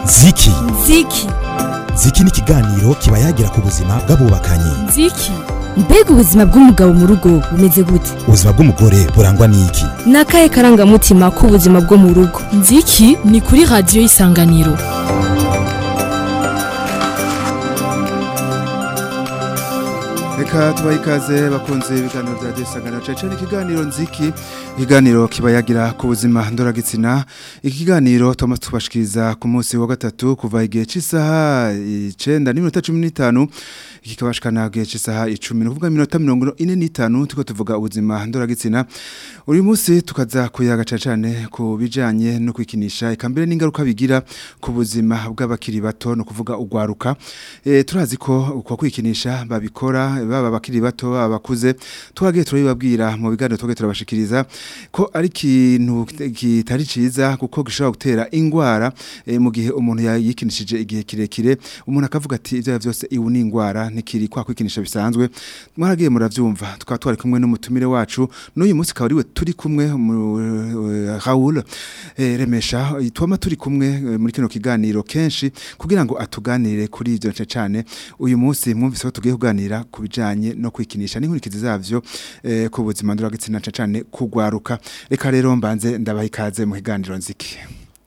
ziki ziki ziki ni ikiganiro kiba yagira ku buzima bw'abubakanye ziki mbega ubuzima bw'umugabo mu rugo bumeze gute ubuzima bw'umugore burangwa n'iki ni akahe karangamutima k'ubuzima bwo mu rugo nziki ni kuri radiyo y'isanganiro reka tubahe ikaze bakunze ibiganiro bya isanganiro cyane cyane ikiganiro nziki ikiganiro kiba yagira ku buzima ndoragitsina iki kiganiro tuba tubashikiriza ku munsi wa gatatu kuva igihe cy'isaha icyenda n'iminota cumi n'itanu kikabashikana igihe cy'isaha icumi ni ukuvuga iminota mirongo ine n'itanu tuko tuvuga ubuzima ndoragitsina uyu munsi tukaza kuyaga cyane cyane ku bijyanye no kwikinisha eka mbere n'ingaruka bigira ku buzima bw'abakiri bato ni ukuvuga ugwaruka Eh, turazi ko uko kwikinisha babikora baba abakiri bato baba abakuze twagiye turabibabwira mu biganiro twagiye turabashikiriza ko ari ikintu kitari ciza kuko gishobora gutera ingwara eh, mu gihe umuntu yayikinishije igihe kirekire umuntu akavuga ati ivyo byose iwu ni ingwara ntikiri kwa kwikinisha bisanzwe mwaragiye muravyumva tukaba twari kumwe n'umutumire wacu n'uyu munsi akaba ariwe turi kumwe mu eh, Raoul eh, Remesha twama turi kumwe eh, muri kino kiganiro kenshi kugira ngo atuganire kuri ivyo nce cane uyu munsi mwumvise ko tugiye kuganira ku bijanye no kwikinisha n'inkurikizi zavyo eh, ku buzima nduragitsina nce cane kugwaruka reka rero mbanze ndabaha ikaze mu kiganiro nziki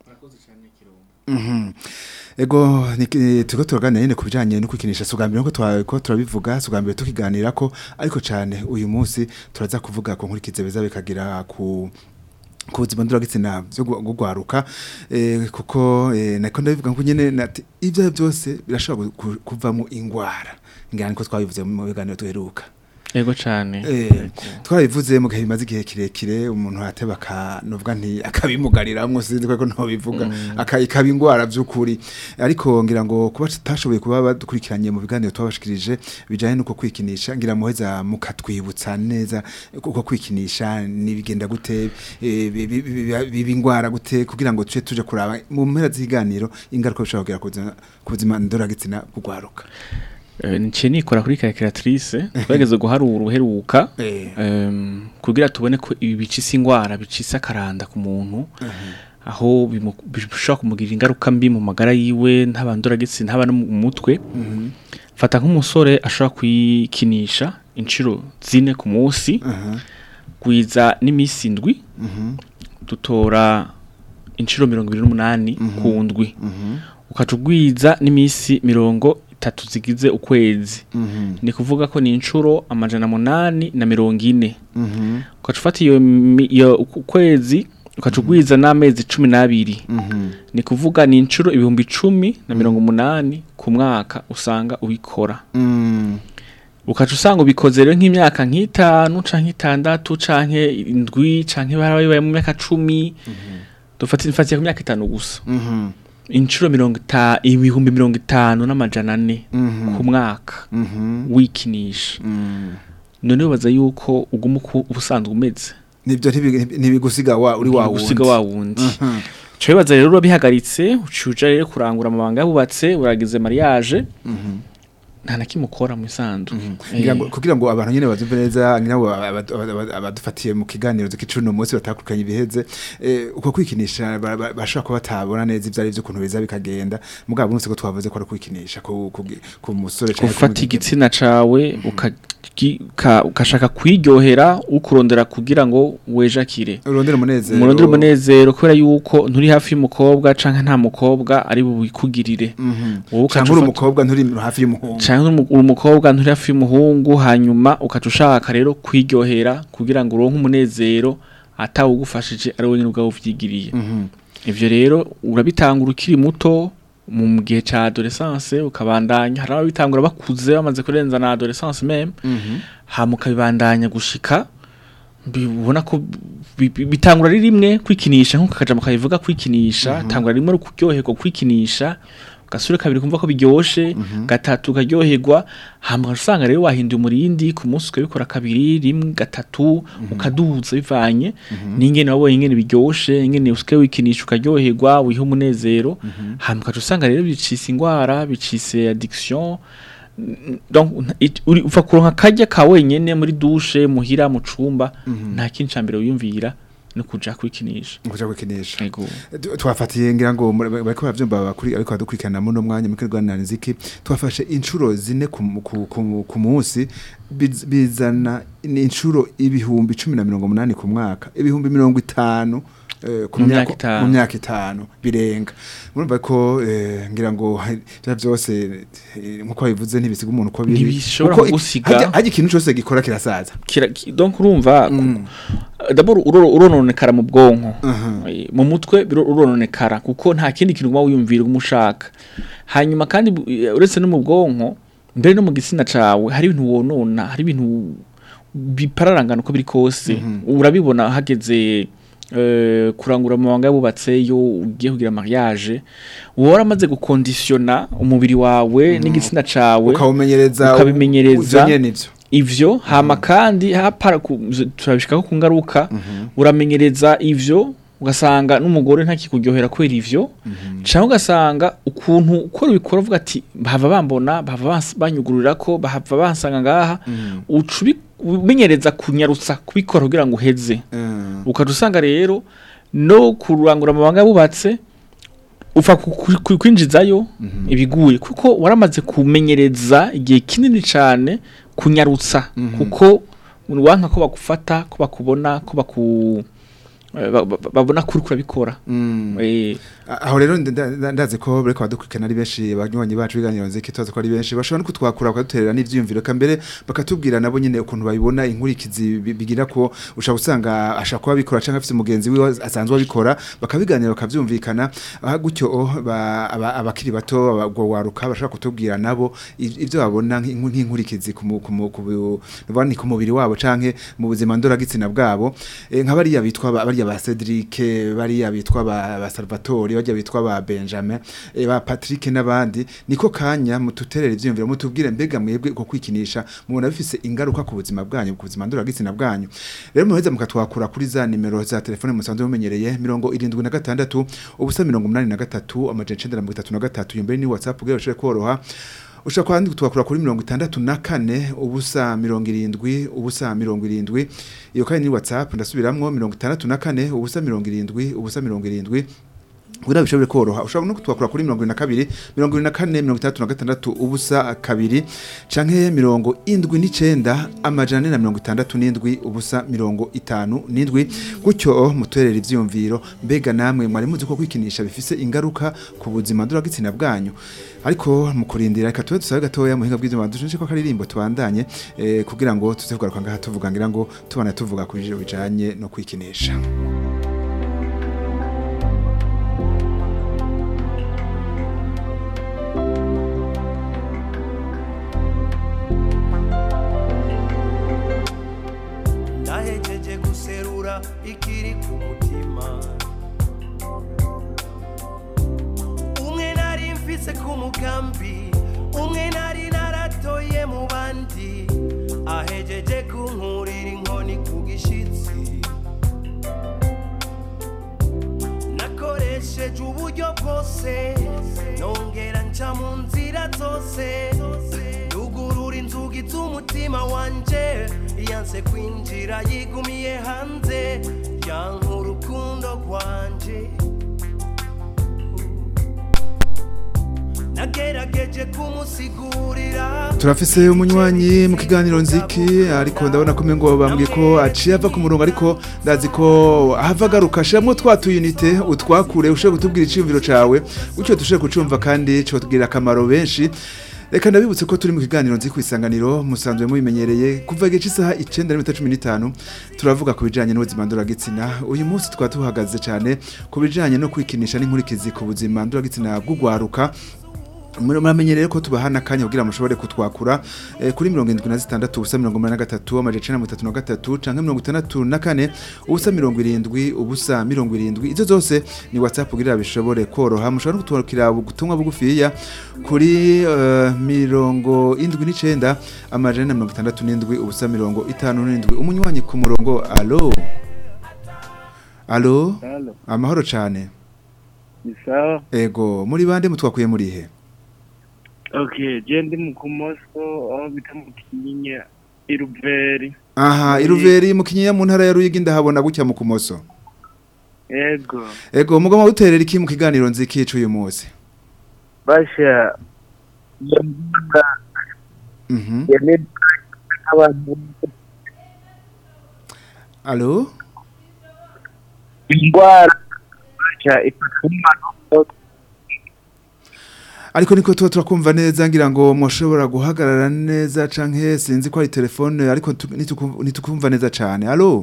Mhm. Ego niki- turiko turaganira nyene ku bijanye no kwikinisha sugambira ko twa- ko turabivuga sugambira tukiganira ko ariko cane uyu munsi turaza kuvuga ku nkurikizi beza bikagira ku ku buzima nduragitsina byo gu- gugwaruka eh, kuko eh, nako ndabivuga ngo nyene nati ivyo byose birashobora ku- kuvamo ingwara ngani ko twabivuze mu biganiro duheruka Ego cane. Eh, twarabivuze mu gihe bimaze igihe kirekire umuntu ateba akanuvuga nti akabimugariramwo sinzi ko no bivuga akaba ingwara by'ukuri ariko ngira ngo kuba tutashoboye kuba badukurikiranye mu biganiro twabashikirije bijanye nuko kwikinisha ngira muheza mukatwibutsa neza uko kwikinisha nibigenda gute eh, bi- bi- bi- biba ingwara gute kugira ngo tuje tuje kuraba mu mpera z'ikiganiro ingaruka bishobora kugira ku buzima- ku buzima ndoragitsina kugwaruka Eh, Nce nikora kuri calculatrice twageze guharura uheruka Eh. em, kugira tubone ko ibi bicisa ingwara bicisa akaranda ku muntu aho bimu- bishobora kumugirira ingaruka mbi mu magara yiwe ntabandura gitsi ntaba no mu mutwe fata nk'umusore ashobora kwikinisha inshuro zine ku munsi Aha. gwiza n'imisi indwi dutora inshuro mirongo ibiri n'umunani ku ndwi ukaca ugwiza n'imisi mirongo itatu zigize ukwezi Mhm. ni kuvuga ko ni inshuro amajana munani na mirongo ine Mhm. ukaca ufata iyo mi- iyo uku- ukwezi ukaca ugwiza n'amezi cumi n'abiri Mhm. ni kuvuga ni inshuro ibihumbi icumi na mirongo umunani ku mwaka usanga ubikora Mm. ukaca usanga ubikoze rero nk'imyaka nk'itanu canke itandatu canke indwi canke barabaye mu myaka cumi dufatiye mfatiye ku myaka itanu gusa Mhm. inshuro mirongo itanu ibihumbi mirongo itanu n'amajana ane Mhm. ku mwaka Mhm. wikinisha Mm. none ubaza yuko uguma uko uba usanzwe umeze nibyo ntibi- ntibigusiga wa uri wa wundi gusiga wa wundi Mhm. cyo bibaza rero urabihagaritse ucuja rero kurangura amabanga yabubatse uragize mariage Mhm. nta na kimwe ukora mu isandu Ngira ngo- kugira ngo abantu nyene bazumve neza ngira ngo abadu- abadu- abadufatiye mu kiganiro z'ikicuno munsi batakurikanye ibiheze eh, uko kwikinisha ba- ba- bashobora kuba batabona neza ivyo ari vyo ukuntu biza bikagenda mugabo munsi ko twavuze ko ari kwikinisha ku ku- ku musore canke ku gufata mwigeme. igitsina cawe ukagi- ka- ukashaka kwiryohera ukurondera kugira ngo wejakire urondera umunezero umurondera umunezero kubera yuko nturi hafi y'umukobwa canke nta mukobwa ari bubikugirire Mhm. wowe ukaca canke uri ufata- umukobwa nturi hafi y'umuhungu canke uri umu- uri umukobwa nturi hafi y'umuhungu hanyuma ukaca ushaka rero kwiryohera kugira ngo uronke umunezero atawugufashije ari wenyine ubwawe uvyigiriye Mhm. ivyo rero urabitangura ukiri muto mu gihe ca adolescence ukabandanya hari ababitangura bakuze bamaze kurenza na adolescence meme Mhm. hama ukabibandanya gushika bibona ko bi- bi- bitangura ari rimwe kwikinisha nk'uko akajambo kabivuga kwikinisha tangura rimwe ari kuryoherwa kwikinisha gasure kabiri kumva ko biryoshe gatatu ukaryoherwa hama usanga rero wahinduye umurindi ku munsi ukabikora kabiri rimwe gatatu ukaduza bivanye n'ingene wabonye ingene biryoshe ingene usigaye wikinisha ukaryoherwa wiha umunezero hama ukaca usanga rero bicise ingwara bicise addiction donc it- uri ufa kuronka kajya ka wenyene muri douche muhira mu cumba nta kindi cambere wiyumvira no kuja kwikinisha kuja kwikinisha ego Tu- twafatiye ngira ngo muri- bariko bavyumva bakuri ariko badukurikirana muno mwanya muri Rwanda nziki twafashe inshuro zine ku ku- ku- ku munsi biz- bizana ni inshuro ibihumbi 180 ku mwaka ibihumbi 50 eh, ku Mu myaka myaka itanu. mu myaka itanu birenga murumva ko eh, ngira ngo hari- vya vyose eh, nkuko bivuze ntibisiga umuntu ko biri Ntibishobora Kuko i- kugusiga. harya- harya ikintu cyose gikora kirasaza Kira- ki- donc urumva Mm. d'abord uro- urononekara mu bwonko Aha. Eh, mu mutwe biro- urononekara kuko nta kindi kintu uba wiyumvira umushaka hanyuma kandi bu- eh, uretse no mu bwonko mbere no mu gitsina cawe hari ibintu wonona hari ibintu bipararangana uko biri kose urabibona hageze eh, kurangura amabanga yabubatse yo ugiye kugira mariage uba waramaze gukondisiona umubiri wawe n'igitsina cawe ukawumenyereza ukabimenyereza. ivyo nyene ivyo ivyo hama kandi hapara ku- turabishikako ku ngaruka uramenyereza ivyo ugasanga n'umugore ntakikuryohera kubera ivyo cyangwa ugasanga ukuntu ukora ubikora uvuga ati bahava bambona bahava bans- banyugururira ko bahava bansanga ngaha uca ubi- ubimenyereza kunyarutsa kubikora kugira ngo uheze Eh. ukaca usanga rero no kurangura amabanga yabubatse upfa ku- ku- ku- kwinjizayo ibiguye kuko waramaze kumenyereza igihe kinini cyane kunyarutsa kuko wanka ko bagufata ko bakubona ko baku eh, ba- ba- babona kuri kurabikora Mm. Eh, aho rero nda- nda- ndazi ko bariko badukurikirana ari benshi banywanyi bacu biganiro nziki tuzi ko ari benshi bashobora no kutwakura bakaduterera n'ivyiyumviro kambere bakatubwira nabo nyene ukuntu babibona inkurikizi bi- bigira ko ushaka usanga ashaka kuba bikora canke afite umugenzi wiwe asanzwe abikora bakabiganira bakavyumvikana aha gutyo oh, ba- aba- abakiri bato abagwaruka bashaka kutubwira nabo i- ivyo babona nk'inku- nk'inkurikizi ku mu- ku mu- ku bu- nuvuga ni ku mubiri wabo canke mu buzima ndoragitsina bwabo Eh, nka bariya bitwa ba- bariya ba Cedric bariya bitwa ba, ba Salvatore bajya bitwa ba Benjamin eh, ba Patrick n'abandi niko kanya mututerera ivyumviro mutubwire mbega mwebwe ko kwikinisha mubona bifise ingaruka ku buzima bwanyu ku buzima ndoragitsina bwanyu rero muheza mukatwakura kuri za nimero za telefone musanzwe mumenyereye mirongo irindwi na gatandatu ubusa mirongo umunani na gatatu amajana icenda na mirongo itatu na gatatu iyo mbere ni WhatsApp kugira bishobore koroha ushaka kwandi twakura kuri mirongo itandatu na kane ubusa mirongo irindwi ubusa mirongo irindwi iyo kandi ni whatsapp ndasubiramwo mirongo itandatu na kane ubusa mirongo irindwi ubusa mirongo irindwi kugira bishobore koroha ushobora no kutwakura kuri mirongo irindwi na kabiri mirongo irindwi na kane mirongo itandatu na gatandatu ubusa kabiri canke mirongo indwi n'icenda amajana ane na mirongo itandatu n'indwi ubusa mirongo itanu n'indwi gutyo muterera ivyiyumviro mbega namwe mwari muzi ko kwikinisha bifise ingaruka ku buzima ndoragitsina bwanyu ariko mu kurindira reka tube dusabe gatoya muhinga bw'ivyuma dushije ko akaririmbo tubandanye eh, kugira ngo tuze kugaruka ngaha tuvuga ngira ngo tubana tuvuga ku bijiro bijanye no kwikinisha ndahejeje guserura ikiri ku mutima umwe nari mfise ku mugambi umwe nari naratoye mu bandi ahejeje kunkurira inkoni ku gishitsi nakoresheje uburyo bwose nongera nca mu nzira zose yugurura inzugi z'umutima wanje yanse kwinjira yigumiye hanze yanka urukundo rwanje nagerageje kumusigurira turafise umunywanyi mu kiganiro nziki ariko ndabona ko ngo bambwiye ko aciye ava ku murongo ariko ndazi ko ahava agaruka shiramwo twa tuyunite utwakure ushobora kutubwira iciyumviro cawe gutyo dushobore kucumva kandi cotugirira akamaro benshi reka ndabibutse ko turi mu kiganiro nzi ku isanganiro musanzwe mubimenyereye kuva igihe cy'isaha icenda n'iminota cumi n'itanu turavuga ku bijanye n'ubuzima ndoragitsina uyu munsi twaba tuhagaze cyane ku bijanye no kwikinisha n'inkurikizi ku buzima ndoragitsina bw'ugwaruka muramenyereye ko tubahana akanya kugira mushobore kutwakura eh, kuri mirongo indwi na zitandatu ubusa mirongo umunani na gatatu amajana icenda na mirongo itatu na gatatu canke mirongo itandatu na kane ubusa mirongo irindwi ubusa mirongo irindwi izo zose ni whatsapp kugira bishobore koroha mushobora no kutwakira ubutumwa bugufiya kuri eh, mirongo indwi n'icenda amajana na mirongo itandatu n'indwi ubusa mirongo itanu n'indwi umunywanyi ku murongo alo alo Halo, amahoro cane ni sawa. ego muri bande mutwakuye murihe Okay, je ndi mu kumoso aho bita mu Kinyinya Iruveri. aha Muri- iruveri mu kinyinya mu ntara ya ruyigi ndahabona gutya mu kumoso yego ego mugoma uterera iki mu kiganiro nziki cy'uyu munsi basha iyo ndwara mhm ya ni abantu allo indwara basha ifata umwana ariko niko tuba turakumva neza ngira ngo mushobora guhagarara neza canke sinzi ko ari telefone ariko tu- nituku- nitukumva neza cane allo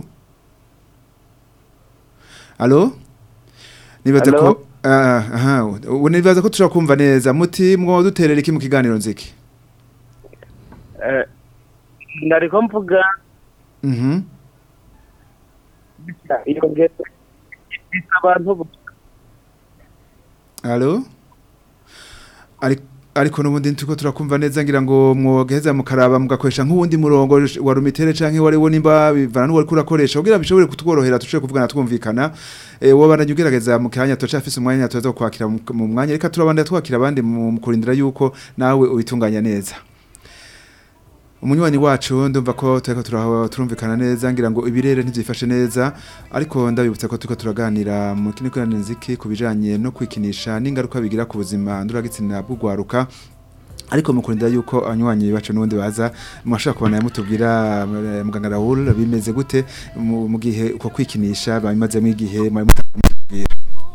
allo nibaza Allo? ko ah, aha ubu nibaza ko tushobora kumva neza muti mwo duterera iki mu kiganiro nziki eh, ndariko mvuga mhm iyo ngeze ifite abantu bo- Allo? Ari ariko nubundi tuko turakumva neza ngira ngo mwogeza mukaraba mugakoresha nk'uwundi murongo wa rumitere canke wari wo nimba bivana n'uwari kurakoresha kugira bishobore kutworohera tushobore kuvugana twumvikana eh wo bananye ugerageza mu kanya toca afise umwanya tuza kwakira mu mu mwanya reka turabanda twakira abandi mu mu kurindira yuko nawe ubitunganya neza umunywanyi wacu ndumva ko turiko turaho turumvikana neza ngira ngo ibirere ntivyifashe neza ariko ndabibutsa ko turiko turaganira mu kino kiganiro nziki ku bijanye no kwikinisha n'ingaruka bigira ku buzima nduragitsina bw'ugwaruka ariko mukurindira yuko abanywanyi bacu n'ubundi baza mwashaka kubona mutubwira eh, muganga Raoul bimeze gute mu mu gihe uko kwikinisha babimazemo igihe mwari mutubwira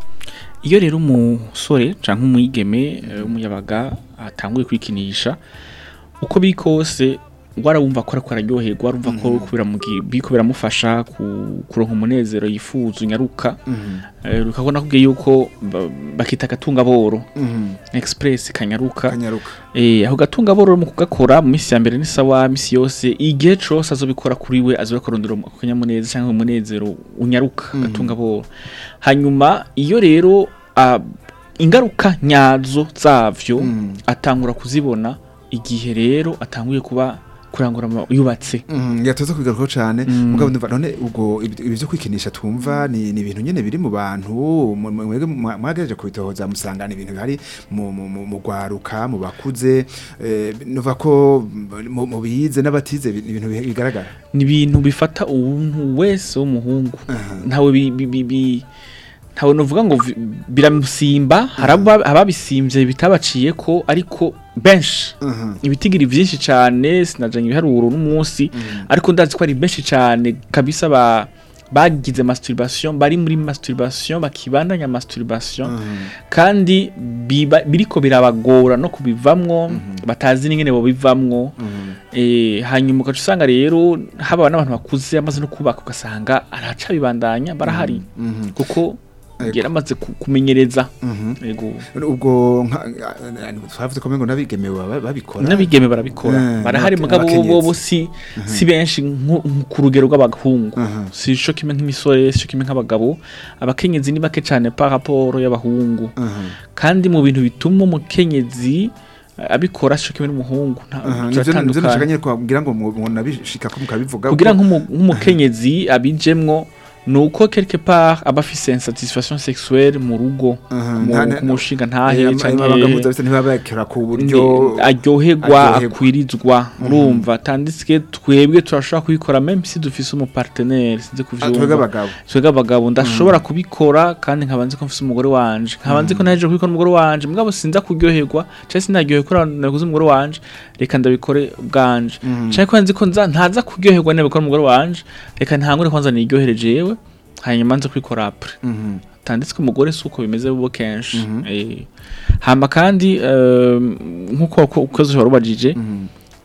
iyo rero umusore cyangwa umwigeme eh, w'umuyabaga atanguye kwikinisha uko biri kose warawumva ko ariko araryoherwa warumva ko kubera biko biramufasha ku- kuronka umunezero yifuza unyaruka Eh, ukabona kubwiye yuko ba- bakita agatunga boro express kanyaruka kanyaruka Eh, ako gatunga boro mu kugakora mu minsi ya mbere ni sawa misi yose igihe cose azobikora kuri we azobakorondera akanyamuneza cyangwa umunezero unyaruka gatunga boro hanyuma iyo rero ah, ingaruka nyazo zavyo Mm. atangura kuzibona igihe rero atanguye kuba kurangura ama- yubatse Mhm, yatoza kubigarukaho cyane Mm. mugabo ndumva none ubwo ibi ibi byo kwikinisha twumva ni ni ibintu nyene biri mu bantu mu- mu- mwebwe mwa- mwagerageje kubitohoza musanga ni ibintu bihari mu mu- mu- mu gwaruka mu bakuze eh, nuva ko mu mu bize n'abatize bi- ni ibintu bi- bigaragara ni ibintu bifata umuntu wese w'umuhungu ntawe bi- bi- bi- bi- ntawe novuga ngo vi- biramusimba hari aba- ababisimbye bitabaciye ko ariko benshi Mhm. ibitigiri byinshi cyane sinajanye ibiharuro n'umunsi ariko ndazi ko ari benshi cyane kabisa ba bagize masturbation bari muri masturbation bakibandanya masturbation kandi biba, biriko birabagora no kubivamwo batazi n'ingene bo bivamwo eh hanyuma ugaca usanga rero haba n'abantu bakuze amaze no kubaka ugasanga araca bibandanya barahari Mhm. kuko Ego. yaramaze ku- kumenyereza Mhm. yego ubwo nka- twavuze ko mengo nabigemewe baba- babikora n'abigeme barabikora Eh, barahari n'abake- mugabo bo n'abakenyezi. bo si si benshi nku- nku- ku rugero rw'abahungu Mhm. si cyo kimwe nk'imisore si cyo kimwe nk'abagabo abakenyezi ni bake cyane par rapport y'abahungu Mhm. kandi mu bintu bituma umukenyezi eh, abikora si cyo kimwe n'umuhungu nta- Aha, nivyo nivyo turatandukanye. nashaka nyene kugira ngo mu- munabishika ko mukabivuga kugira nk'umu- nk'umukenyezi abijemwo nuko quelque part aba afise insatisfaction sexuelle mu rugo Aha, mu- nta- nta- ku mushinga ntahe Eh, canke- amabanga mpuzabitsina ntibabakira ku buryo Ni- aryoherwa aryoherwa. akwirizwa urumva tanditswe twebwe turashobora kubikora même si dufise umupartenaire sinzi twebwe kuvyumva abagabo twebwe abagabo ndashobora kubikora kandi nkaba nzi ko mfise umugore wanje nkaba nzi ko naje kubikora umugore wanje mugabo sinza kuryoherwa cyangwa sinaryoherwa ko naguze umugore wanje reka ndabikore bwanje cyangwa ko nzi ko nza ntaza kuryoherwa nabikora umugore wanje reka ntangure kwanza niryohere jewe hanyuma nze kubikora apre Mhm. tanditswe umugore si uko bimeze bo kenshi Eh, hama kandi eh, nk'uko uko- ukoze warubajije Mhm.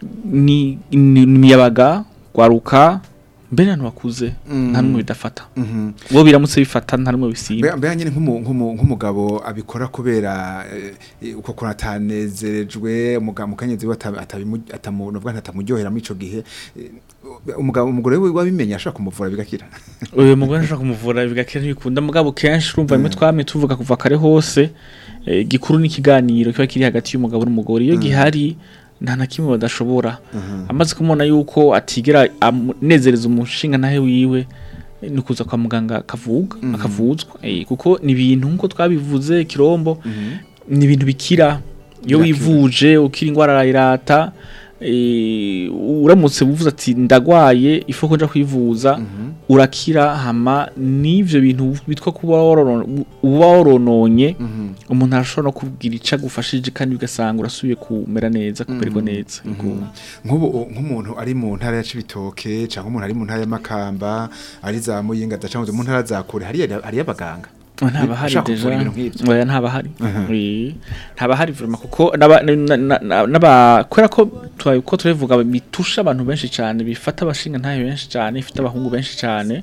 ni ni imiyabaga gwaruka mbere abantu bakuze Mhm. nta numwe bidafata Mhm. bo biramutse bifata nta numwe bisimba Mbega mbega nyine nk'umu- nk'umu- nk'umugabo abikora kubera eh, uko kuntu atanezerejwe umugabo mukenyezi we ata- atabimu- atamu- novuga nti atamuryohera muri ico gihe eh, umugabo umugore we wabimenye ashaka kumuvura bigakira uyu mugore ashobora kumuvura bigakira ntibikunda mugabo kenshi urumva rimwe twamye tuvuga kuva kare hose eh, gikuru n'ikiganiro kiba kiri hagati y'umugabo n'umugore iyo gihari nta na kimwe badashobora amaze kumubona yuko atigera amunezereza umushinga ntahe wiwe eh, ni ukuza kwa muganga akavuga akavuzwa eh, kuko ni ibintu nk'uko twabivuze kirombo ni ibintu bikira iyo Birakira. wivuje ukira indwara arayirata eh, uramutse uvuze ati ndagwaye ifo ko nja kwivuza urakira hama n'ivyo bintu bitwa kuba worono- uba worononye umuntu arashobora no kubwira ico agufashije kandi ugasanga urasubiye kumera neza kumererwa neza Yego. nk'ubu nk'umuntu ari mu ntara ya Cibitoke cyangwa umuntu ari mu ntara ya Makamba ari za Muyinga cyangwa mu ntara za kure hari hari abaganga ntaba hari Ushaka deja kuvura ibintu nk'ivyo? oya ntaba hari Mhm. Oui. ntaba hari vraiment kuko n'aba- na- na- na- n'aba kubera ko twa- ko turabivuga bitusha abantu benshi cyane bifata abashinga ntayo benshi cyane bifata abahungu benshi cyane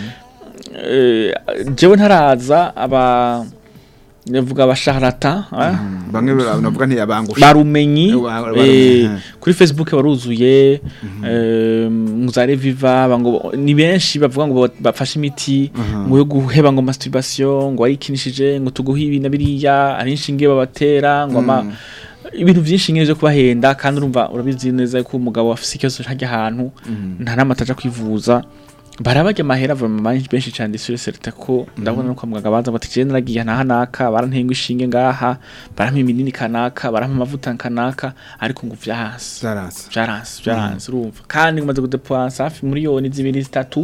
Eh, jewe ntaraza aba navuga abasharata ah, bamwe navuga nti abangusha barumenyi Ba- ba- eh, mhm. kuri facebook baruzuye eh, muzare viva bango ni benshi bavuga ngo ba- bafashe imiti ngo yo guheba ngo masturbation ngo arikinishije ngo tuguhe ibi na biriya ari inshinge babatera ngo ama ibintu byinshi nyine byo kubahenda kandi urumva urabizi neza ko umugabo afise ikibazo hajya ahantu nta namata aja kwivuza barabajya amahera vraiment benshi cyane sur certain ko ndabona no kwa muganga baza bati je naragiye naha naka barantenga ishinge ngaha barampa iminini kanaka barampa amavuta kanaka ariko ngo vyahasi zaranse vyaranse vyaranse urumva kandi ngumaze kudepansa hafi miliyoni zibiri zitatu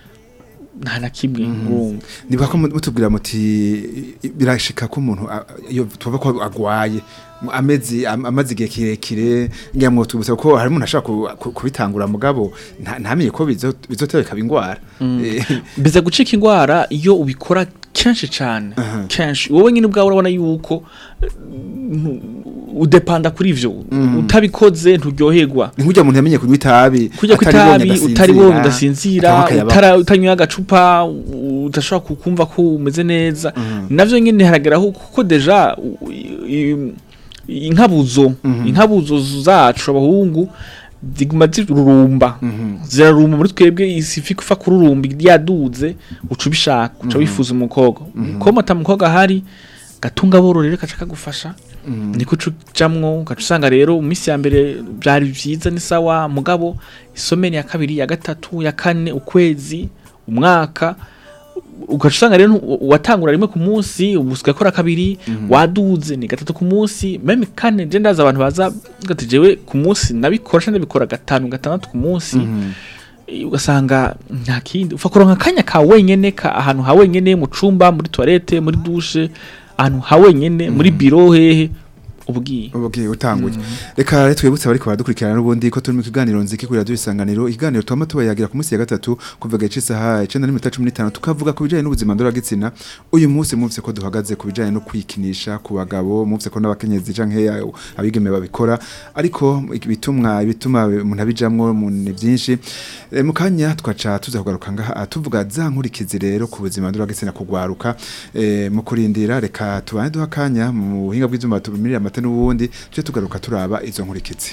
nta na kimwe urumva niba ko mutubwira muti birashika ko umuntu a- iyo tuvuga ko agwaye mu amezi am- amazi igihe kirekire ngira ngo tubuse ko hari umuntu ashaka ku- ku- kubitangura mugabo nta- ntamenye ko bizo- bizotera bikaba ingwara Eh, biza gucika indwara iyo ubikora kenshi cyane Aha. kenshi wowe nyine ubwawe urabona yuko eh, ntu- udepanda kuri ivyo utabikoze nturyoherwa ni nk'ujya umuntu yamenye kunywa itabi kujya ku ataribonye itabi adasinzira, utaribonye udasinzira cyangwa akayabaho. utara- utanywa agacupa u- udashobora ku- kumva ko umeze neza navyo nyine harageraho kuko deja u- i- i- inkabuzo inkabuzo zacu abahungu ziguma zirurumba zirarumba muri twebwe isifi kufa kururumba yaduze uca ubishaka uca wifuza umukobwa umukobwa ata mukobwa ahari gatunga bororere kaca kagufasha niko uca ujamwo ugaca usanga rero mu minsi ya mbere byari byiza ni sawa mugabo isomeni ya kabiri ya gatatu ya kane ukwezi umwaka ugaca usanga rero ntu- watangura rimwe ku munsi ubu usigaye ukora kabiri waduze ni gatatu ku munsi meme kane je ndaza abantu baza gati jewe ku munsi nabikora cyangwa ndabikora gatanu gatandatu ku munsi Eh, ugasanga nta kindi ufa kuronka akanya ka wenyene ka ahantu ha wenyene mu cumba muri toilette muri douche ahantu ha wenyene muri biro hehe ubwiye ubwiye utanguye reka rero twibutse abari baradukurikirana n'ubundi ko turi mu kiganiro nziki kuri radiyo isanganiro ikiganiro twama tubayagira ku munsi ya gatatu kuva gace isaha icenda n'iminota cumi n'itanu tukavuga ku bijanye n'ubuzima ndoragitsina uyu munsi mwumvise ko duhagaze ku bijanye no kwikinisha ku bagabo mwumvise ko n'abakenyezi canke abigeme babikora ariko ibitumwa ibituma umuntu abijamwo mu- ni byinshi Eh, mu kanya twaca tuza kugaruka ngaha tuvuga za nkurikizi rero ku buzima ndoragitsina kugwaruka eh, mu kurindira reka tubane duha akanya mu buhinga bw'ivyuma tumirira amata n'ubundi tuje tugaruka turaba izo nkurikizi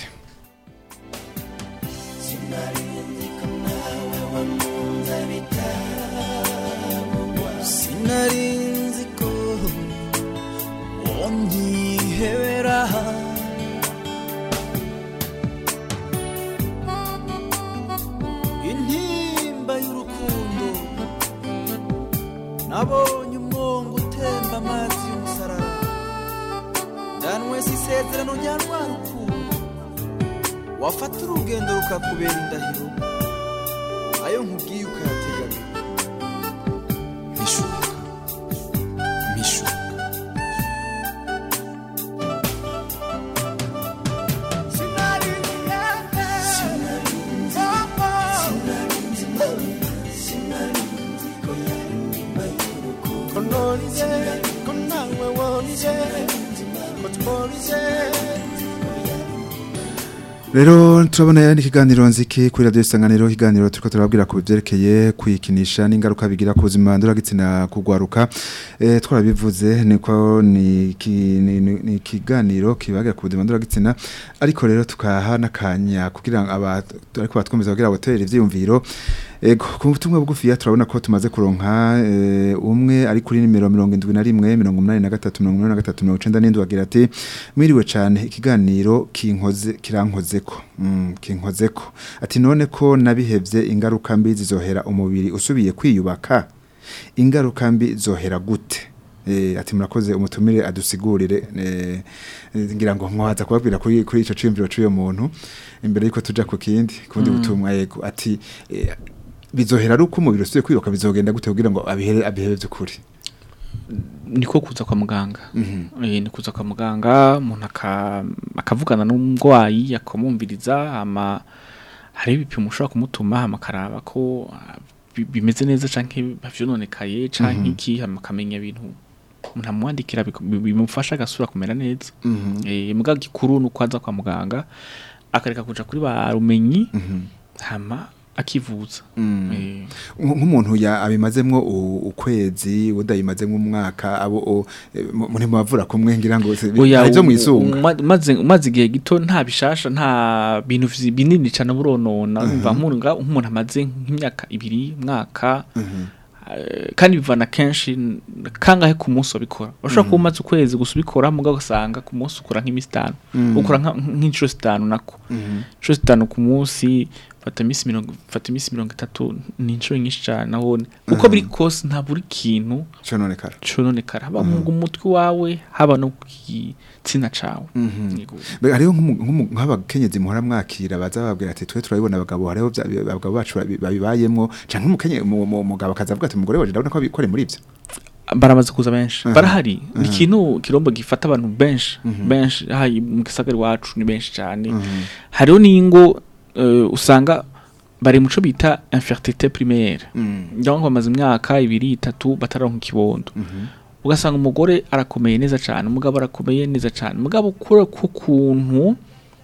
sinarinzi ko wonyihebera intimba y'urukundo nabonye umwongo utemba amazi y'umusarara ndanwese isezerano rya rwa rukundo wafata urugendo rukakubera indahiro ayo nkubwiye ukayatega abiri mishuka mishuka rero turabona yani ikiganiro nziki kuri radiyo isanganiro ikiganiro turiko turababwira ku byerekeye kwikinisha n'ingaruka bigira ku buzima ndoragitsina kugwaruka eh, twarabivuze niko ni ki- ni- ni ni ikiganiro kibagira ku buzima ndoragitsina ariko rero tukaha n'akanya kugira ngo aba ariko batwumviza kugira ngo batere ivyiyumviro Ego, ku butumwa bugufiya turabona ko tumaze kuronka eh, umwe ari kuri nimero mirongo indwi na rimwe mirongo umunani na gatatu mirongo umunani na gatatu mirongo icenda n'indwi agira ati mwiriwe cane ikiganiro kinkoze kirankozeko mm, kinkozeko ati none ko nabihevye ingaruka mbi zizohera umubiri usubiye kwiyubaka ingaruka mbi zohera gute eh, ati murakoze umutumire adusigurire eh, eh, ngira ngo mwaza kubabwira kuri kuri ico ciyumviro c'uyo muntu imbere yuko tuja ku kindi kundi butumwa yego ati eh, bizohera ari uko umubiri usubiye kwiruka bizogenda gute kugira ngo abihere abihebe by'ukuri niko kuza kwa muganga eh ni kuza kwa muganga umuntu aka- akavugana n'umurwayi akamwumviriza ama hari ibipimo ushobora kumutuma hama akaraba ko ah, bi- bimeze neza canke bavyononekaye canke iki hama akamenya ibintu umuntu amwandikira biku- bi- bimufasha agasura kumera neza eh muga gikuru nuko aza kwa muganga akareka kuja kuri ba rumenyi hama akivuza eh Nk- nk'umuntu ya abimazemwo u- ukwezi udayimazemwo umwaka abo o- eh, mu- muri mubavura kumwe ngira ngo se- Oya, hari ivyo u- mwisunga uma- umaze umaze igihe gito nta bishasha nta bintu vyi- binini cyane buronona umva nkunga umuntu amaze nk'imyaka ibiri umwaka eh, kandi bivana kenshi n- kangahe ku munsi wabikora ushobora kuba umaze ukwezi gusa ubikora mugabo ugasanga ku munsi ukora nk'iminsi itanu ukora nka- nk'inshuro zitanu nako inshuro zitanu ku munsi fata iminsi mirongo fata iminsi mirongo itatu ni inshuro nyinshi cyane nabone uko biri kose nta buri kintu cononekara cononekara haba mu umutwe wawe haba no ku gitsina cawe Yego. Be- hariho nk'umu- nk'umu- nk'abakenyezi muhora mwakira baza bababwira ati twe turabibona abagabo hariho bya- abagabo bacu babi- babibayemwo canke umukenye mu- mu- umugabo akaza avuga ati umugore waje ndabona ko abikore muri ivyo baramaze kuza benshi Aha. barahari ni ikintu kirombo gifata abantu benshi benshi hayi mu gisagara iwacu ni benshi cyane hariho n'ingo eh, usanga bari muco bita infertilité primaire ndabona ko bamaze imyaka ibiri itatu bataronka ikibondo ugasanga umugore arakomeye neza cyane umugabo arakomeye neza cyane umugabo kure ku kuntu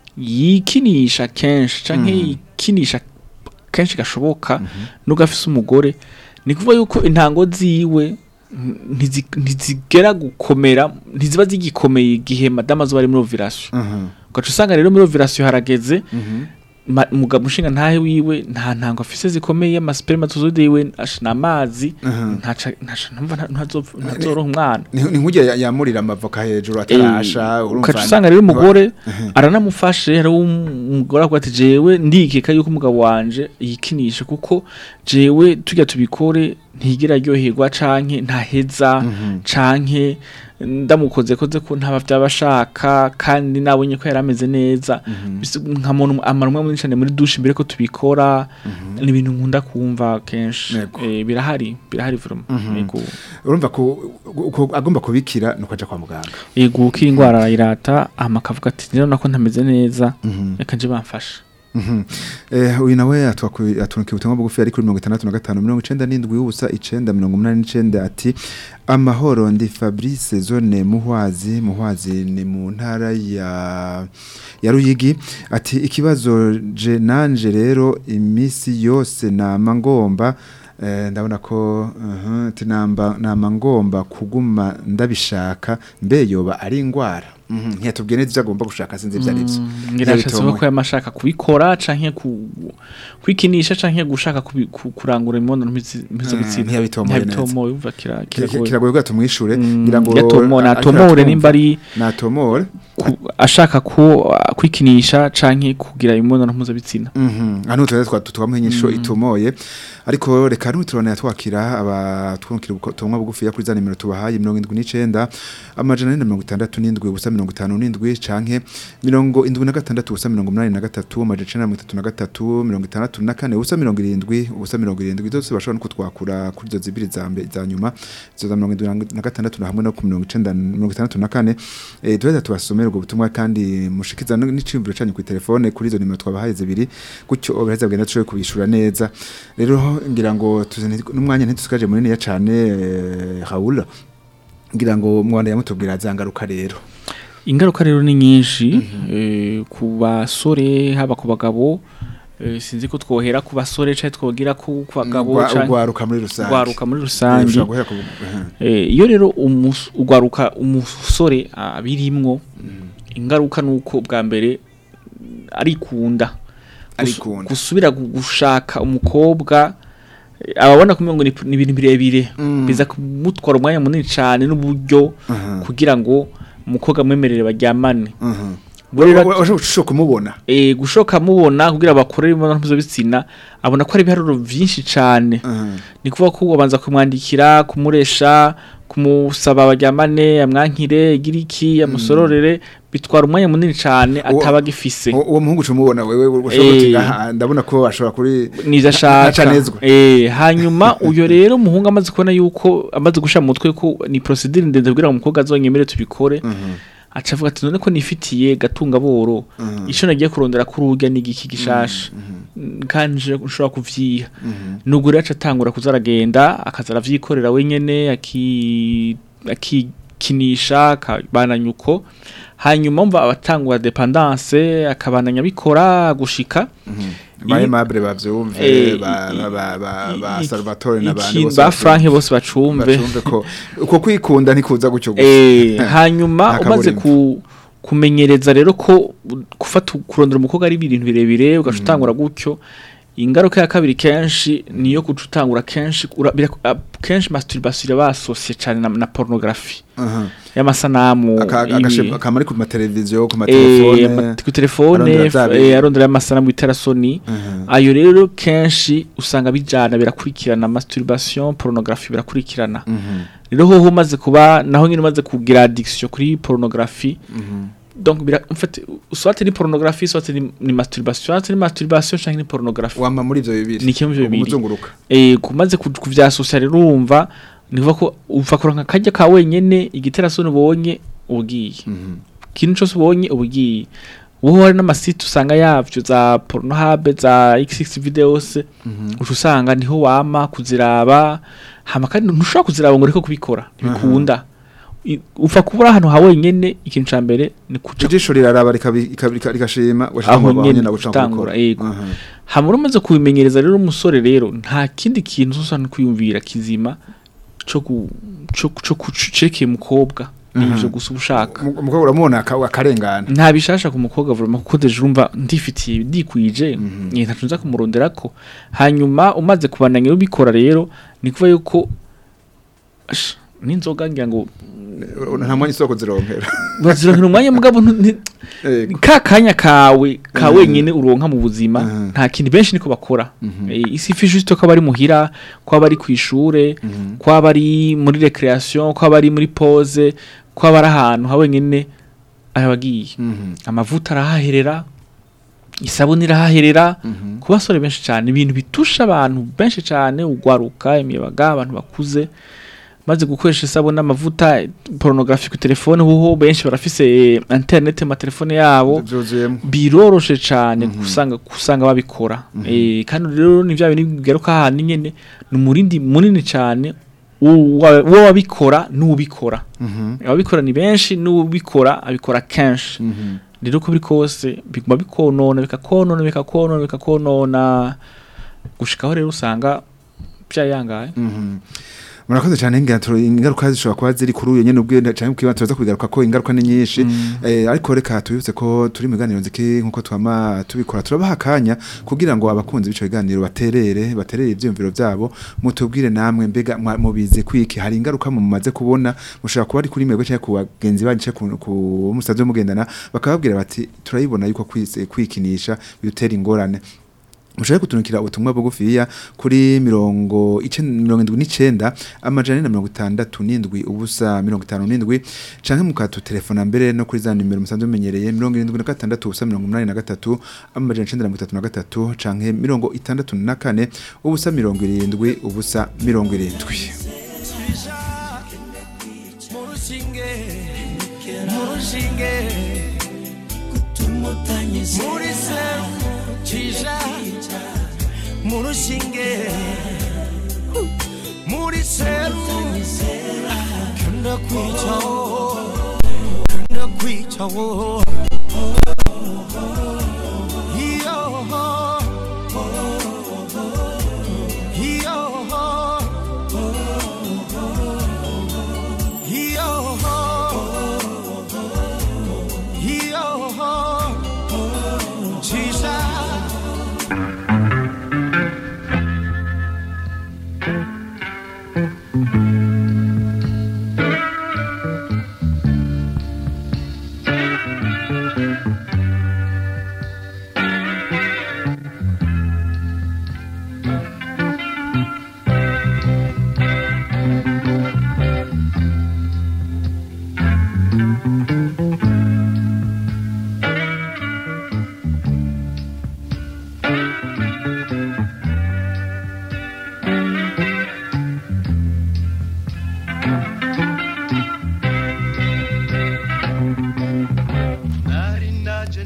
yikinisha kenshi canke yikinisha kenshi gashoboka nubwo afise umugore ni kuvuga yuko intango ziwe ntizi- ntizigera gukomera ntiziba zigikomeye igihe madama zo bari muri ovirasiyo ugaca usanga rero muri ovirasiyo harageze ma- umugabo ushinga ntahe wiwe nta ntango afise zikomeye amaspermatozoide yiwe ashina amazi ntaca ntaca numva nta- ntazopfa- ntazoronka umwana ni ni nk'ujya yamurira amavoka hejuru atarasha urumva ukaca usanga rero umugore aranamufashe hari umugore avuga ati jewe ndikeka yuko umugabo wanje yikinisha kuko jewe tujya tubikore ntigera aryoherwa canke ntaheza canke ndamukoze koze ko ntaba byabashaka kandi nabonye ko yari ameze neza Bisi- nkamona amara umwe muri cyane muri dushe mbere ko tubikora ni ibintu nkunda kumva kenshi Yego. Eh, birahari birahari vraiment yego urumva ko ko agomba kubikira nuko aja kwa muganga yego ukiri indwara arayirata hama akavuga ati rero nako ntameze neza reka nje bamfasha Mhm. Eh, uyu nawe atunukiye ubutumwa bugufi ari kuri mirongo itandatu na gatanu mirongo icenda n'indwi ubusa icenda mirongo umunani n'icenda ati amahoro ndi fabrice zone muhwazi muhwazi ni mu ntara ya ya ruyigi ati ikibazo je nanje rero imisi yose nama ngomba eh, ndabona ko uh, ati namba nama ngomba kuguma ndabishaka mbe yoba ari ingwara Mhm, ntiyatubwiye neza ivyo agomba gushaka sinzi ivyo ari vyo ngira Ntiyabitomoye. ko yamashaka kubikora canke ku kwikinisha canke gushaka kubi- ku- kurangura imibonano mpizi- mpuzabitsina ntiyabitomoye neza. ntiyabitomoye umva kira- Ki- ki- kiragoye kiragoye ko tumwishure Mm, ngira ngo yatomo- a- natomore ariko nimba ari natomore ku- ashaka ku kwikinisha canke kugira imibonano mpuzabitsina mhm hano tuze twa tuwamuha inyisho itomoye ariko reka nuturone twakira abatwunkira ubutumwa bugufi ya kuri za nimero tubahaye 79 amajana 467 ubusa 57 canke 76 ubusa 83 amajana 33 64 ubusa 70 ubusa 70 zose bashobora no kutwakura kuri zo zibiri za mbe za nyuma zo za 76 na hamwe no ku 90 64 eh duheza tubasomera ubwo butumwa kandi mushikiza no- n'iciyumviro canyu ku telefone kuri izo nimero twabahaye zibiri gutyo obaheza bwenda tushoboye kubishura neza rero ngira ngo tuzane n'umwanya ntitusigaje munini ya cane eh, Raoul ngira ngo mwanda yamutubwira zangaruka rero ingaruka rero ni nyinshi eh, ku basore haba ku bagabo eh, sinzi ko twohera ku basore canke twogira ku ku bagabo Ugwa- canke ugwaruka muri rusange ugwaruka muri Eh, rusange ushobora guhera ku eh, Eh, iyo rero umus- ugwaruka umusore abirimwo ingaruka nuko bwa mbere arikunda Gus- Arikunda. gusubira gu- gushaka umukobwa eh, ababona kumenya ngo ni ni ibintu birebire Mm. biza kumutwara umwanya munini cyane n'uburyo Aha. kugira ngo umukobwa amwemerere baryamane mhm. Burera- urashobora kumubona eh gushoka mubona kugira bakore imibonano mpuzabitsina abona ko ari ibiharuro vyinshi cane ni kuvuga ko ubanza kumwandikira kumuresha kumusaba baryamane amwankire igiriki amusororere bitwara umwanya munini cane Uwo- ataba agifise uwo uwo muhungu cumubona wewe ushobora Eh. uti "Aha, ndabona ko ashobora kuri niza ashaka Ntacanezwa. eh hanyuma uyo rero umuhungu amaze kubona yuko amaze gusha mu mutwe ko ni procedure ndende kugira ngo umukobwa azonyemere tubikore aca avuga ati none ko nifitiye gatunga boro ico nagiye kurondera kuri urya n'igiki gishasha kandi nje nshobora kuvyiha nubwo rero aca atangura kuza aragenda akaza aravyikorera wenyene aki akikinisha akabananya uko hanyuma mva abatangura dependance akabananya bikora gushika ba I- Aimable bavyumve Eh, ba i- ba ba ba, ba i- Salvatore n'abandi iki- bose ba bavyumve. Frank bose bacumve bacumve ko uko kwikunda ntikuza gucyo gusa Eh, hanyuma Nta umaze kaburimbo. ku kumenyereza rero ko gufata kurondera umukobwa ari ibintu birebire ugaca utangura gutyo ingaruka ya kabiri kenshi niyo guca utangura kenshi ura- bira- a- kenshi masturbation basosiye cyane na, na pornography Aha. y'amasanamu Aka- ibi- agashe- akamari ku mateleviziyo ku eh, matelefone ama- ku telefone arondera f- bya bintu. eh, arondera amasanamu y'iterasoni Mhm. ayo rero kenshi usanga bijana birakurikirana masturbation pornography birakurikirana Mhm. rero hoho umaze kuba naho nyine umaze kugira addiction kuri pornography donc bira en fait soit ni pornography soit ni, ni masturbation soit ni masturbation cyangwa ni pornography wama muri ivyo bibiri Ni kimwe mu bibiri. umuzunguruka eh kumaze ku- kuvyasosya rero urumva ni kuvuga ko uva kuronka kajya ka wenyene igiterasoni ubonye ubugiye Mhm. ikintu cyose ubonye ubugiye wowe hari n'amasite usanga yavyo za pornohub za xx videos uca usanga niho wama kuziraba hama kandi ntushobora kuziraba ngo ureke kubikora ntibikunda I- upfa kubura ahantu ha wenyene ikintu ca mbere ni kuca ijisho riraraba rikabi- rikabi- rika- rigashima washaka aho ngo nyene nyene guca gutangura gukora. yego Aha. hama umaze kubimenyereza rero umusore rero nta kindi kintu uzosa no kwiyumvira kizima co gu- co co kucekeye umukobwa ivyo gusa uba ushaka Umu- umukobwa uramubona aka- akarengana nta bishasha ku mukobwa vuba kuko deje urumva ndifitiye ndikwije mm ntacu nza kumuronderako hanyuma umaze kubananya ubikora rero ni kuva yuko ash, n'inzoga ngira ngo nta mwanya isoko zironkera urazironkera umwanya mugabo ntu- nti- Yego. ka kanya kawe ka Mhm. wenyine uronka mu buzima Mhm. nta kintu benshi niko bakora Mhm. Eh, isi ifi juste ko bari muhira ko bari ku ishure Mhm. ko bari muri recreation ko bari muri pause ko bari ahantu ha wenyine arabagiye Mhm. amavuta arahaherera isabune irahaherera Mhm. ku basore benshi cyane ibintu bitusha abantu benshi cyane ugwaruka imiyabaga abantu bakuze maze gukoresha isabune amavuta pornography ku telefone hoho benshi barafise eh, internet mu matelefone yabo byuzuyemo biroroshe cyane gusanga gusanga babikora eh kandi rero ni bya bintu bigaruka ahantu nyene ni umurindi munini cyane uwa uwa wabikora n'ubikora Mhm. ababikora ni benshi n'ubikora abikora kenshi Mhm. rero uko biri kose biguma bikonona bikakonona bikakonona bikakonona gushikaho rero usanga byayangaye Mhm. murakoze cyane ingato ingaruka zishobora kuba ziri kuri uyu nyene ubwe cyane kuba tuza kubigaruka ko ingaruka ni nyinshi eh ariko reka tubibutse ko turi mu biganiro nziki nkuko twama tubikora turabaha akanya kugira ngo abakunzi b'ico biganiro baterere baterere ivyumviro vyabo mutubwire namwe mbega mwa- mubizi kwiki hari ingaruka mu mumaze kubona mushobora kuba ari kuri mwebwe cyangwa ku bagenzi banyu cyangwa ku- ku musaza mugendana bakababwira bati turayibona yuko kwise- kwikinisha bidutera ingorane mushobora kutunukira ubutumwa bugufiya kuri mirongo icenda mirongo indwi n'icenda amajana ane na mirongo itandatu n'indwi ubusa mirongo itanu n'indwi canke mukatutelefona mbere no kuri za nimero musanzwe mumenyereye mirongo irindwi na gatandatu ubusa mirongo umunani na gatatu amajana icenda na mirongo itatu na gatatu canke mirongo itandatu na kane ubusa mirongo irindwi ubusa mirongo irindwi murushinge murushinge muri seru cija murushinge muri seru kanda kwicawo kanda kwicawo iyo iyo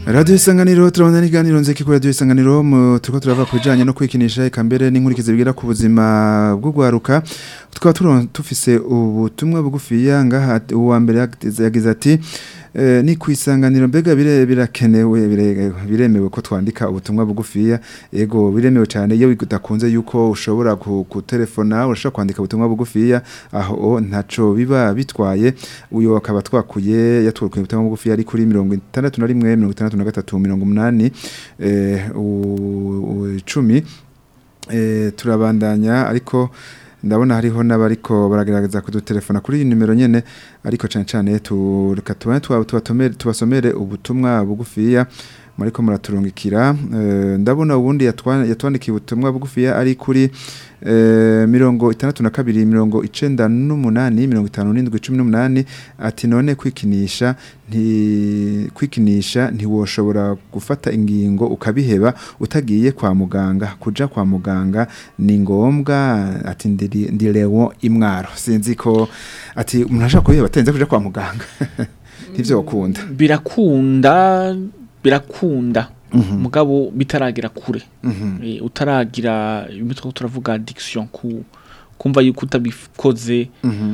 Radio Isanganiro turabona n'iganiro nzeki kuri Radio Isanganiro mu turiko turava kujanye no kwikinisha eka mbere n'inkurikizi bigira ku buzima bwo gwaruka tukaba turon tufise ubutumwa bugufiya ngaha uwa mbere yagize yagize ati eh, ni kwisanganiro mbega bire birakenewe bire- biremewe ko twandika ubutumwa bugufiya ego biremewe cyane iyo bidakunze yuko ushobora ku ku telefona urashobora kwandika ubutumwa bugufiya aho ntaco biba bitwaye uyo akaba twakuye yatwakuye ubutumwa bugufiya ari kuri 61 63 80 eh u- u- icumi eh turabandanya ariko ndabona hariho n'abariko baragerageza kudutelefona kuri iyi nimero nyene ariko cyane cyane tureka tubane tuba- tubatomere tubasomere ubutumwa bugufiya mariko muraturungikira eh, ndabona ubundi yatwa- yatwandikiye ubutumwa bugufiya ari kuri eh, mirongo itandatu na kabiri mirongo icenda n'umunani mirongo itanu n'indwi cumi n'umunani ati none kwikinisha nti kwikinisha ntiwoshobora gufata ingingo ukabiheba utagiye kwa muganga kuja kwa muganga ni ngombwa ati ndiri- ndirewo imwaro sinzi ko ati umuntu ashaka kubiheba atenze kuja kwa muganga ntivyo wakunda birakunda birakunda mugabo bitaragira kure Eh, utaragira ibyo twaba turavuga addiction ku kumva yuko utabikoze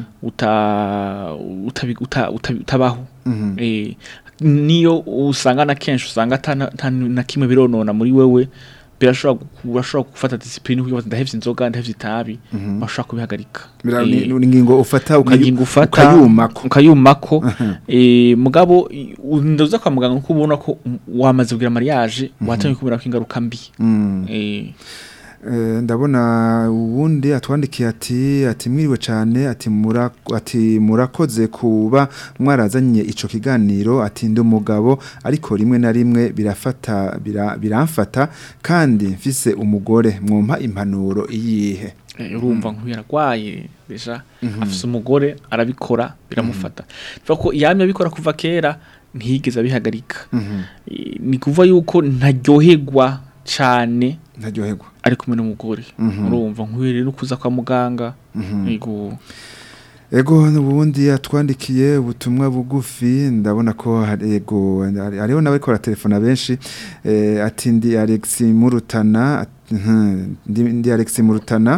uta utabi- uta- uta- utabaho Eh, niyo usanga na kenshi usanga ata na- ata na kimwe bironona muri wewe birashobora gu- urashobora gufata discipline kuko ndahevye inzoga ndahevye itabi bashobora kubihagarika Bira- Eh, ni ni ingingo ufata ukayu- ukagingo ufata ukayumako ukayumako eh mugabo i- ndaza kwa muganga kuko ubona ko um, wamaze kugira mariage watangiye kubera ko ingaruka mbi Mm. eh Eh, ndabona uwundi atwandikiye ati ati mwiriwe cyane ati mura ati murakoze kuba mwarazanye ico kiganiro ati ndi umugabo ariko rimwe na rimwe birafata bira, biramfata kandi mfise umugore mwumpa impanuro iyihe eh, urumva nk'uyu yaragwaye deja afise umugore arabikora biramufata bivuga ko yamye abikora kuva kera ntiyigeze abihagarika Eh, ni kuvuga yuko ntaryoherwa cane ntaryoherwa ari kumwe n'umugore Mhm. urumva nk'uyu rero kuza kwa muganga yego Ego nubundi atwandikiye ubutumwa bugufi ndabona ko hari- ego hari- hariho n'abariko baratelefona benshi eh, ati ndi Alex Murutana at- mhm, ndi, ndi Alex Murutana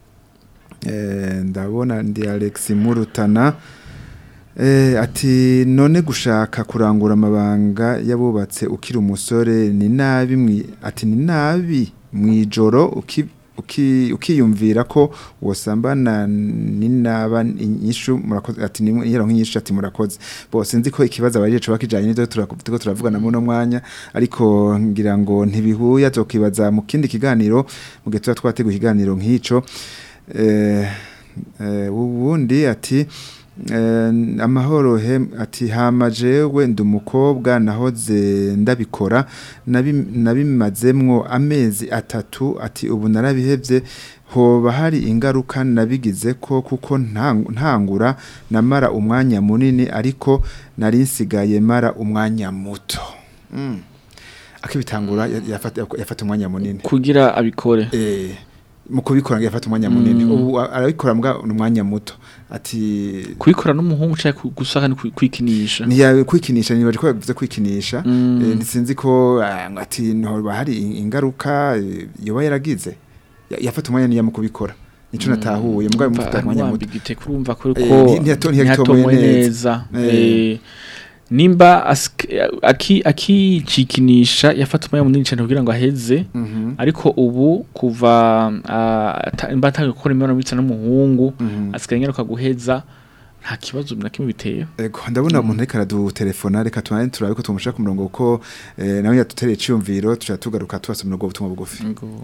eh, ndabona ndi Alex Murutana eh, ati none gushaka kurangura amabanga yabubatse ukiri umusore ni nabi mwi ati ni nabi mwijoro uki uki- ukiyumvira ko wosambana ninaba inyishu murakoze ati ni yero nk'inyishu ati murakoze bose nzi ko ikibazo abaje cyo bakijanye n'ivyo turako turavugana mu no mwanya ariko ngira ngo ntibihuye azokibaza mu kindi kiganiro mu gihe tuba twateguye ikiganiro nk'ico eh eh ubundi ati Eh, amahoro he ati hama jewe ndi umukobwa nahoze ndabikora nabi- nabimazemwo amezi atatu ati ubu narabihevye hoba hari ingaruka nabigize ko kuko ntang- ntangura namara umwanya munini ariko nari nsigaye mara umwanya muto mm. akibitangura ya- yafata yafata umwanya munini kugira abikore eh mu kubikora yafata umwanya munini ubu a- arabikora mbwa umwanya muto ati kubikora n'umuhungu cyangwa gusaka no kwi- kwikinisha ntiya kwikinisha nibaje ko yavuze kwikinisha Mm. eh, ntisinzi ko ah, ngo ati ntoba hari in- ingaruka eh, yoba yaragize Ya- yafata umwanya niya mu kubikora nico natahuye mbwa mufata umwanya muto mwambigite kurumva ko Eh, ko nti- ntiyato- ntiyatomoye ntiyatomoye neza. neza Eh. Eh, nimba asik- aki akicikinisha yafata umwanya munini cyane kugira ngo aheze Mhm. ariko ubu kuva ah, ata- nimba atangiye gukora imibonano mpuzabitsina n'umuhungu Mhm. asigaye ingaruka guheza nta kibazo na kimwe biteye Ego ndabona umuntu ariko aradutelefona reka tunaye turabe ko tumushaka ku murongo kuko eh, nawe yadutereye iciyumviro tuca tugaruka tubasomera ubwo butumwa bugufi Ngo-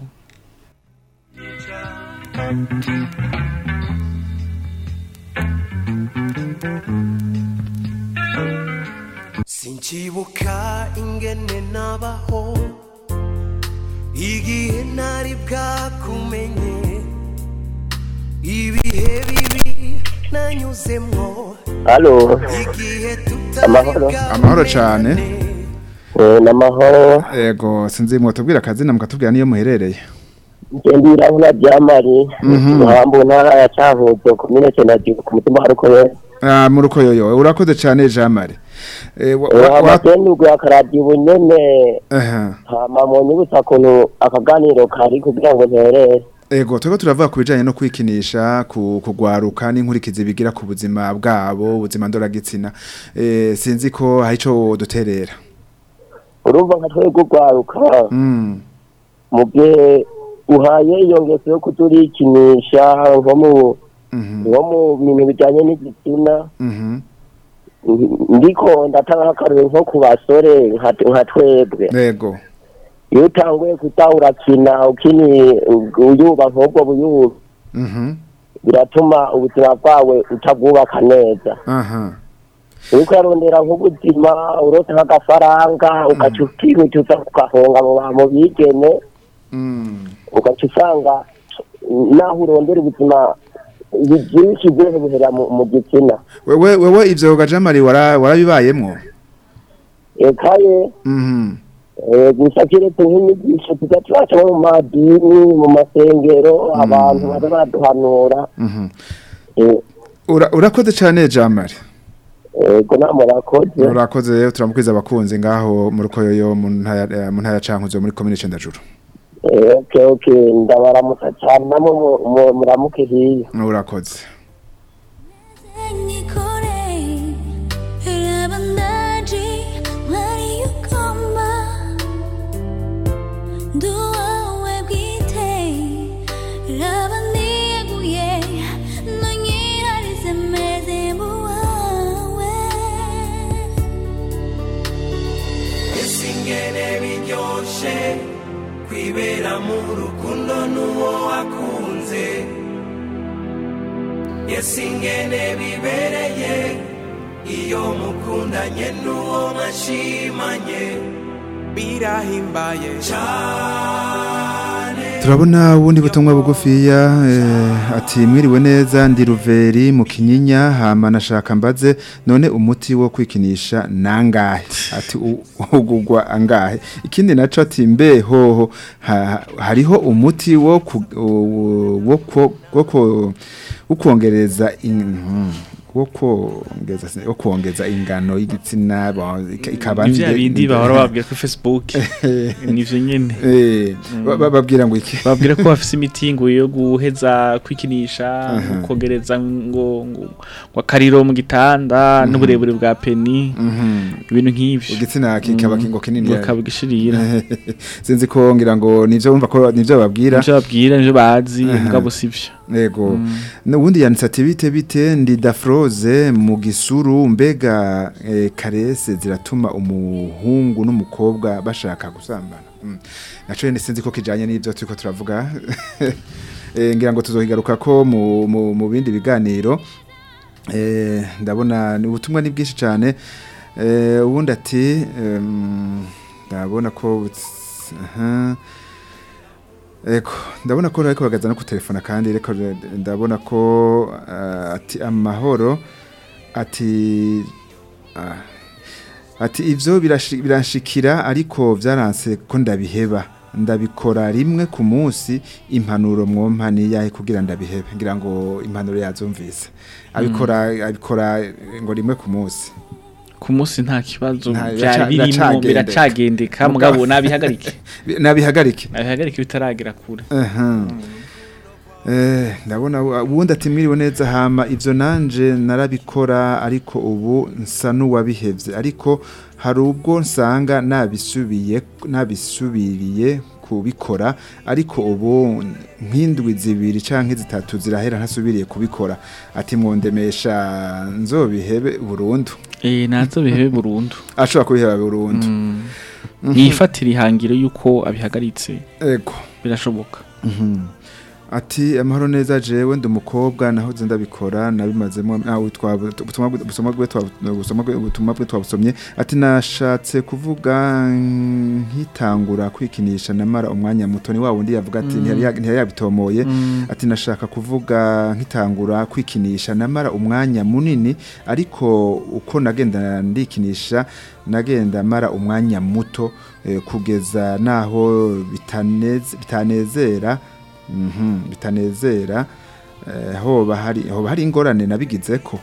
sinkibuka ingene nabaho igihe ntari bwakumenye ibihe bibi nanyuzemwo Halo, igihe tutari Amahoro. Amahoro cane. eh, n'amahoro ego sinzi mwotubwira akazina mukatubwira niyo muherereye ngende irabura byamari Mhm. muhambu ntara ya cankuzo komine cendagihugu ku mutima wa rukoye Ah, mu rukoyoyo urakoze cyane Jean Marie Eh, wa- wa- wa- amasendurwe akaradiyo ubunyene aha. hama mu nyibutsa ukuntu akaganiro kari kugira ngo nterere Ego turiko turavuga ku bijanye no kwikinisha ku kugwaruka n'inkurikizi bigira ku buzima bwabo ubuzima ndoragitsina eh sinzi ko hari ico duterera urumva nka twebwe urwaruka mm mu gihe uhaye iyo ngeso yo kuturikinisha nko mu mhm nko mu bintu bijanye n'igitsina mhm ndiko ndatanga akarero nko ku basore nka nka twebwe Ego iyo utanguye kuta urakina ukini uyuba nk'ubwo buyuba mhm biratuma ubuzima bwawe utabwubaka neza aha uriko urarondera nk'ubuzima urose nk'agafaranga ugaca ukihututsa ugahonga mu bantu bigene mm ugaca usanga naho urondera ubuzima byinshi bwose buhera mu mu gitsina wewe wewe ivyo gajamari wara warabibayemwo ekaye mhm Eh, gusa keretse nk'inyigisho tuza turaca nko mu madini mu masengero abantu baza baraduhanura mhm Eh, Ura- urakoze cyane jamari ego namwe murakoze urakoze rero turamukwiza abakunzi ngaho mu rukoyoyo mu ntaya eh, mu ntara ya Cankuzo muri commune Cendajuru Eh, okay okay ndabaramutsa cyane namwe mu- mu- muramuke hiyo urakoze ese ingene biryoshe kwibera mu rukundo n'uwo wakunze ese ingene bibereye iyo mukundanye n'uwo mwashimanye birahimbaye cyane turabona ubundi butumwa bugufiya eh, ati mwiriwe neza ndi ruveri mu kinyinya hama nashaka mbaze none umuti wo kwikinisha nangahe ati u- ugugwa angahe ikindi naco ati mbe hoho ha, hariho umuti wo ku, u- wo ko- wo ko- wo kwongereza in- hmm, wo kwongeza wo kwongeza ingano y'igitsina ba- ika- ikaba ni vya nde- bindi nde- bahora babwira kuri facebook nivyo nyene eh ba- ba- babwira ngo iki babwira ko bafise imitingo yo guheza kwikinisha kogereza ngo ngo ngo akariro mu gitanda n'uburebure bwa peni Mhm. ibintu nk'ivyo igitsina kikaba kingo kinini bakaba gishirira sinzi ko ngira ngo nivyo wumva ko nivyo babwira nivyo babwira nivyo bazi Aha. mugabo sivyo yego n'ubundi yanditse ati bite bite ndi dafroze mu gisuru mbega eh, karese ziratuma umuhungu n'umukobwa bashaka gusambana Mm. naco yene sinzi ko kijanye n'ivyo turiko turavuga Eh, ngira ngo tuzohigaruka ko mu, mu, mu bindi biganiro eh, ndabona ni ubutumwa ni bwinshi cyane eh, ubundi ati em, ndabona ko buts- aha Eko, ndabona ko ariko bagaza no ku telefona kandi reko ndabona ko uh, ati amahoro ati ah, ati ivyo birashi- biranshikira ariko vyaranse ko ndabiheba ndabikora rimwe ku munsi impanuro mwompa ni yahe kugira ndabihebe ngira ngo impanuro yazumvise abikora abikora ngo rimwe ku munsi ku munsi nta kibazo Nta- byari biraca- birimo biracagendeka. biracagendeka mugabo nabihagarike nabihagarike nabihagarike bitaragera kure Aha. Eh, ndabona u- ubundi ati mwiriwe neza hama ivyo nanje narabikora ariko ubu nsa n'uwabihevye ariko hari ubwo nsanga nabisubiye nabisubiriye kubikora ariko ubu nk'indwi zibiri canke zitatu zirahera ntasubiriye kubikora ati mwondemesha nzobihebe burundu eh nazo bihebe burundu ashobora kubiheba burundu yifatira ihangiro yuko abihagaritse ego birashoboka ati amahoro neza jewe ndi umukobwa nahoze ndabikora nabimazemo nawe ubutumwa bwe- ubusomwa bwe twa- ubusomwa bwe- ubutumwa bwe twabusomye ati nashatse kuvuga mm, nkitangura kwikinisha namara umwanya muto ni wa wundi yavuga ati ntiyari ya- ntiyari yabitomoye ati nashaka kuvuga nkitangura kwikinisha namara umwanya munini ariko uko nagenda ndikinisha nagenda mara umwanya muto eh, kugeza naho bitaneze bitanezera mhm bitanezera eh, hoba hari hoba hari ingorane nabigizeko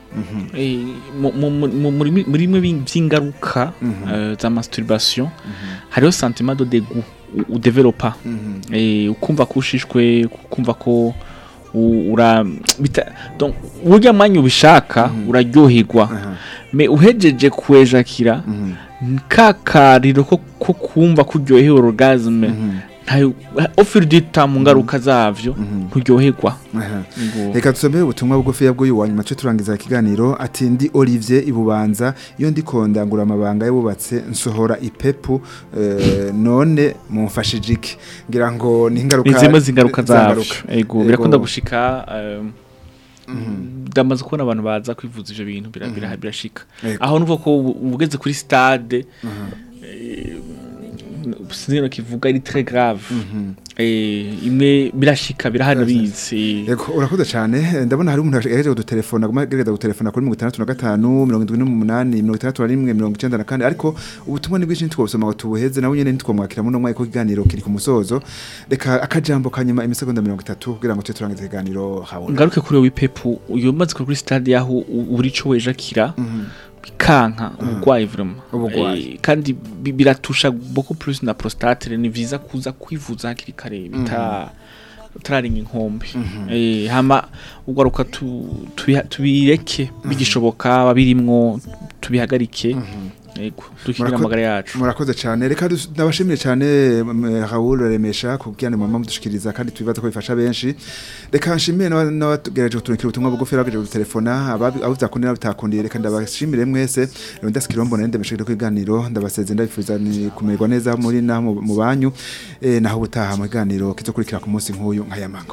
Eh, mu- mu- mu- mu- muri muri bimwe by'ingaruka eh, za masturbation hariho sentiment de dégoût u- udevelopa eh, ukumva ko ushishwe ukumva ko u- ura bita donc burya mwanya ubishaka uraryoherwa me uhejeje kuejakira ka kariro ko ko kumva ko uryohewe orgasme ntayo au fil du temps mu ngaruka zavyo nturyoherwa Aha. Ngo- reka dusomere ubutumwa bugufi bw'uyu wa nyuma cyo turangiza ikiganiro ati ndi Olivier ibubanza iyo ndi kondangura amabanga y'abubatse nsohora ipepu eh, none mumfashije iki ngira ngo ni ingaruka ni zimwe z'ingaruka zavyo z'ingaruka. ego Ego. birakunda gushika um, ndamaze kubona abantu baza kwivuza ivyo bintu bira- bira- birashika Ego. aho nuvuga ko ubu- ubu ugeze kuri stade eh, sinzi no kivuga ari très grave eh, imwe birashika birahana bizi Ego urakoze cyane ndabona hari umuntu yagejeje kudutelefona aguma agerageza gutelefona kuri 65 78 64 94 ariko ubutumwa ni bwinshi ntitwobusoma ngo tubuheze nawe nyene ntitwomwakira muno mwaka w'ikiganiro kiri ku musozo reka akajambo kanyuma imisegonda 30 kugira ngo tuje turangize ikiganiro hawe ngaruke kuri wowe pepu uyu maze kuri stade yaho u- uri cyo wejakira bikanka ubugwayi vraiment Ubugwayi. Eh, kandi bi- biratusha beaucoup plus na prostate ni vyiza kuza kwivuza hakiri kare bita turaringa inkombe eh hama ugaruka tu- tubiha- tubireke bigishoboka babirimwo tubihagarike yego dukira Murako- amagara yacu murakoze cyane reka dus- ndabashimire cyane mm, Raoul Remesha kubwira mama mudushikiriza kandi tubibaza ko bifasha benshi reka nshimire n'aba- n'abatugereje kuturikira ubutumwa bugufi bagejeje gutelefona ababi abo byakundiye n'abitakundiye reka ndabashimire mwese Leonidas Kirombo nari ndemesheje ku iganiro ndabaseze ndabifuza ni kumererwa neza muri na mu mu banyu eh, naho ubutaha mu kiganiro kizokurikira ku munsi nk'uyu nk'ayamango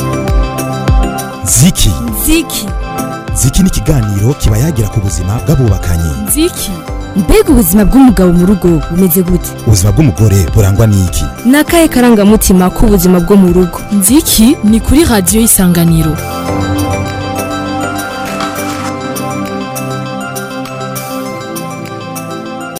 ziki ziki ziki ni ikiganiro kiba yagira ku buzima bw'abubakanye nziki mbega ubuzima bw'umugabo mu rugo bumeze gute ubuzima bw'umugore burangwa n'iki ni akahe karangamutima k'ubuzima bwo mu rugo nziki ni kuri radiyo y'isanganiro